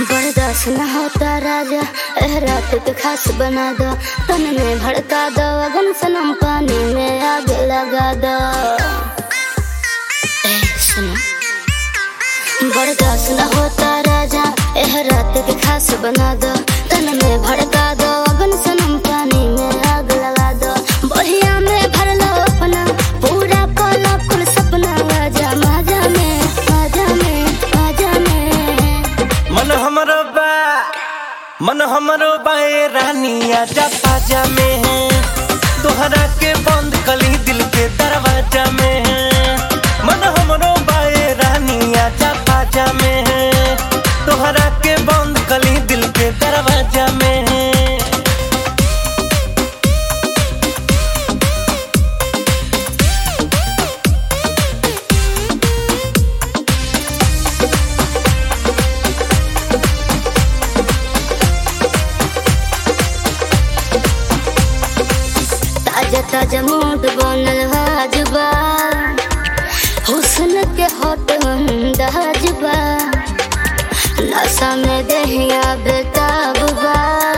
बर्दाश्त न होता राजा एह रात के खास बना दो तन में भड़का दो अगन सनम पानी में आग लगा दो ए सुनो बर्दाश्त न होता राजा एह रात के खास बना दो तन में भड़का दो अगन सनम पानी में आग लगा दो बढ़िया में भर लो अपना पूरा कोला कुल सपना आजा माजा में माजा में माजा में मन हमरो बा मन हमरो बाए रानी आजा पाजा में है तोहरा के बंद कली दिल के दरवाजा में है मन हमरो बाए रानी आजा पाजा में है तोहरा के बंद कली दिल के दरवाजा में है ताजा ताजा मूड बनल हाजबा हुस्न के हट अंदाजबा नशा में दहिया बेताबा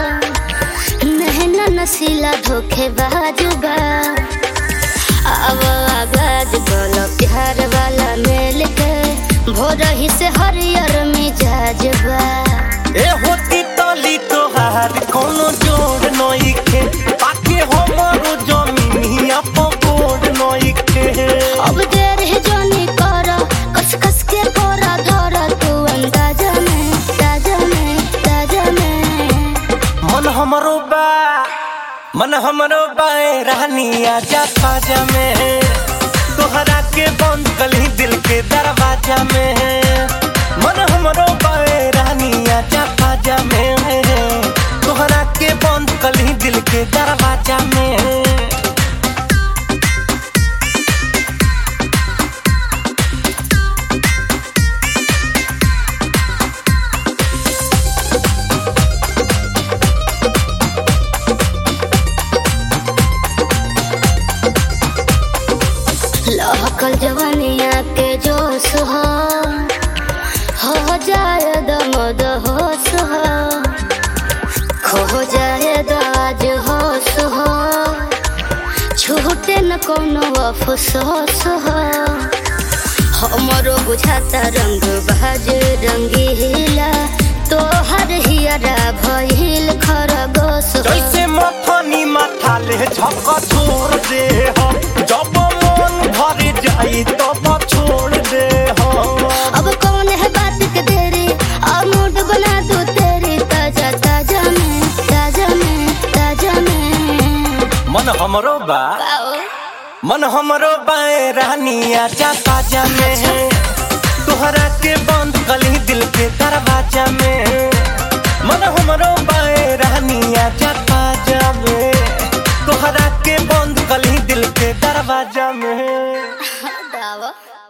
नहना नसीला धोखे बाजबा अब आगाज बोलो प्यार वाला मेल के भोर ही से हरियर मिजाजबा ए होती तली तोहार कोनो जोड़ नइखे पाके हमरो जमीनिया पकोड़ नइखे अब देर है जोनी करा कस कस के कोरा धरा तू अंदाजा में ताजा में ताजा में मन हमरो बा मन हमरो बाए रानी आजा पाजा में तोहरा के बंद कली दिल के दरवाजा में मन हमरो बाए रानी आजा पाजा में तोहरा के बंद कली दिल के दरवाजा में लहकल जवानिया के जोश हो हो जाए दमद होश हो खो जाए दाज होश हो छूटे न कोनो अफसोस हो हमरो बुझाता रंग बाज रंगीला तोहर हियरा भइल खरगोश हो। जैसे मथनी माथा ले झक छोड़ दे हो जब मन भर जाई तब छोड़ दे हो अब कौन है बात के देरी और मूड बना दो तेरी ताजा ताजा में ताजा में ताजा में मन हमरो बा आओ मन हमरो बाए रानी आजा पाजा में तोहरा के बंद कली दिल के दरवाजा में मन हमरो बाए रानी आजा पाजा में तोहरा के बंद कली दिल के दरवाजा में दावा